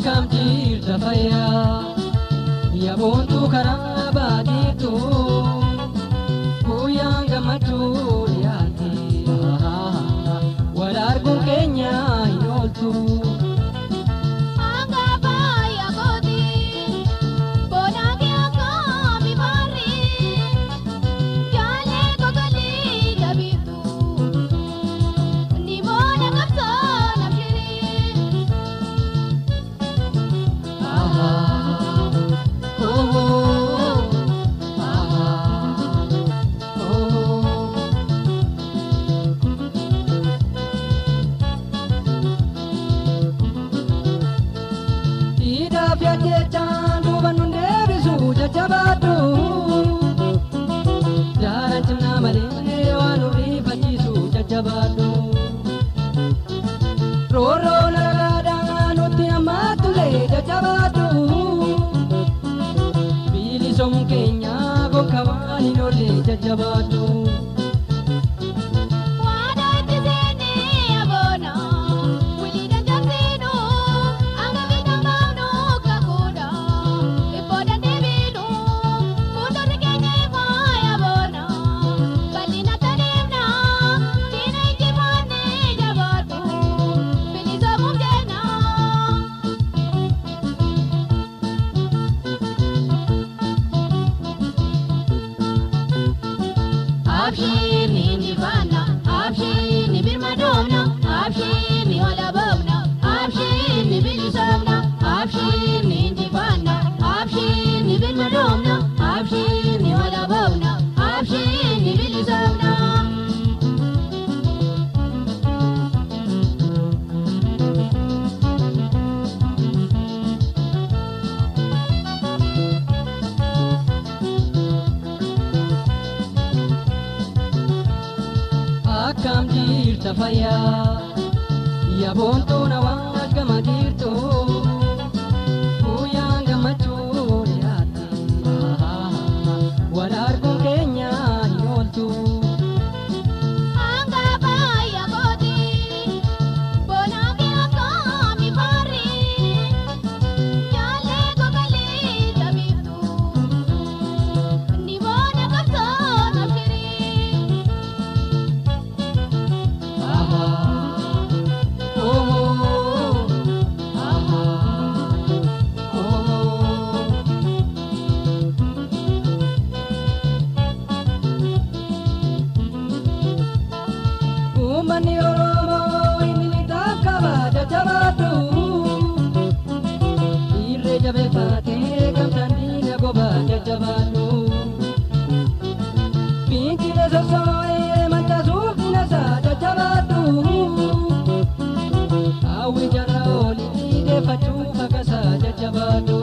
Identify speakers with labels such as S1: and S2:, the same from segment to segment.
S1: akkam jirta fayyaa yaabontuu karaa baatiitu guyyaan gammachuu dhiyaate wal arguun keenya hin ooltu.
S2: Hanga baaya kooti, boona kee akkami maari? Jaalee kokolii jabiitu, ni boona qabsoo nafshiri.
S1: Hidhaaf yaaddeechaan duuba nun deebisu jajjabaadhu. Jaalan cimnaa malee waan nu rifachiisu jajjabaadhu. Roorroo nagaadhaan nutti hammaatullee jajjabaadhu. Bilisoomuun keenya gonka waan hin oolle jajjabaadhu.
S2: Waada itti seenee aboona, wili dandaksiinu, hanga bitaan baafnu kakuudha. Ibbooda deebiinu, fuuldurri keenya ifaa aboona. Bal'ina tadeemna, diina injifaannee jabaadhu. Bilisoomuuf jenna. Abshir ni injifanna, abshir ni birmadoomna, abshir ni walaboomna, abshir ni bilisoomna, abshir ni injifanna, abshir ni birmadoomna, abshir ni walaboomna, abshir ni bilisoomna.
S1: akkam jirta fayyaa yaabontuu na waan gama jirtu guyyaan gammachuu dhiyaate wal arguun keenya hin ooltu
S2: Hanga baaya kooti, boona kee akkami maari? Jaalee kokolii jabiitu, ni boona qabsoo nafshiri.
S1: Uummanni Oromoo inni taakaba jajjabaadhu. Dhiirree jabeeffatee gamtaan diina goba jajjabaadhu. Fincile sossoo'ee mancaasuuf dinasaa jajjabaadhu. Hawwi jala olii deeffachuuf akkasaa jajjabaadhu.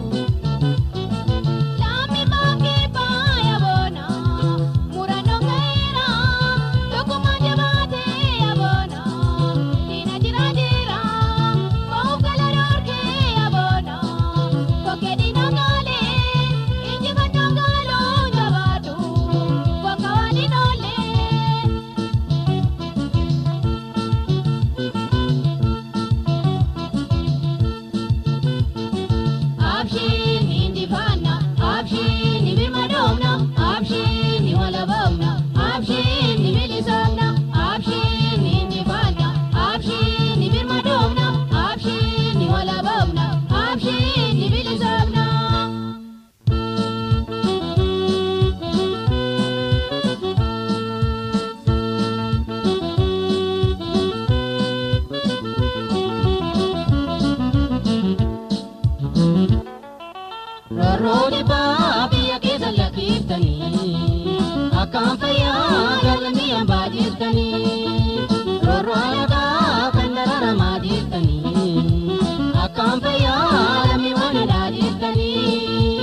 S2: Lammii baakee baaya boona, murannoo ga'eera, tokkummaa jabaatee aboona, diina jira jira, ba'uuf gala dhorkee aboona, kokkee diina gaalee, injifannoo gaaluu jabaatu, bakka waan hin oolle. Abshir ni injifanna, abshir ni birmadoomna, abshir ni walaboomna, abshir ni bilisoomna, abshir ni injifanna, abshir ni birmadoomna, abshir ni walaboomna, abshir ni bilisoomna.
S1: Roorroon dhibbaa biyya keessa lakkiftanii akkaan fayyaa galmii hambaa jirtanii roorroo alagaa kan dararamaa jirtanii akkaan fayyaa lammii waan alaa jirtanii.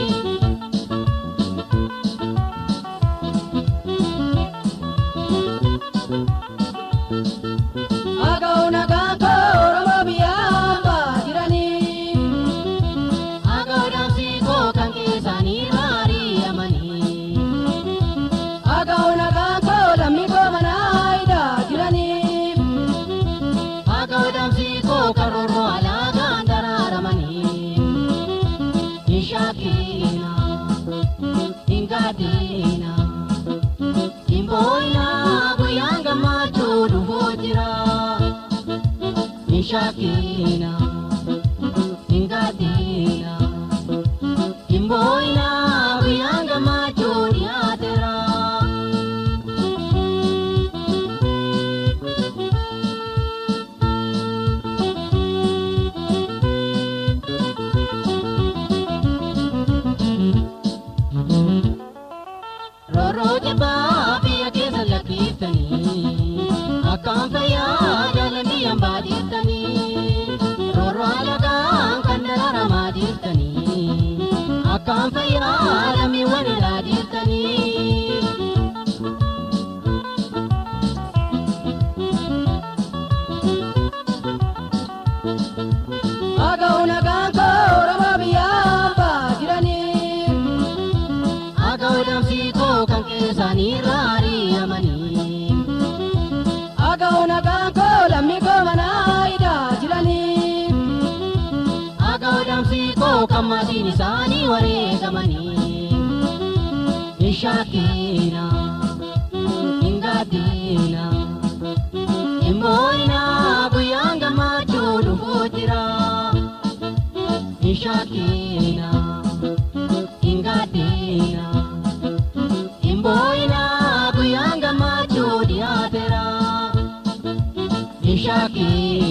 S1: Aga'u nagaan koo Oromoo biyya hambaa jiranii. Agaudamsi koo kan keessanii maari'amanii. Agauna kan koo lammii koo mana haayidaa jiranii. Agaudamsi koo kan roorroo alaagaan daraaramanii. jira. Ishakina, ingadina, imboina kuyanga machoni atera. Roro jabaa biyya keessa lakkiftanii akkaan fayyaa jaalladhi hambaa jirtanii Roro alagaan kan dararamaa jirtanii akkaan fayyaa lammiiwwan irraa jirtanii. Aga'uun agaan koo Oromoo biyya hambaa jiranii. Aga'u damsii koo kan keessaanii raariyamanii. Aga'u nagaan koo lammii koo manaa idaa jiranii. Aga'u damsii koo kan maatiin isaanii wareegamanii. Ishaakiina, hingaadiina, himboina guyyaan gammachuu dhufuu jira. Ishaakiina. ingadina imboina kuyanga macho diatera ishaki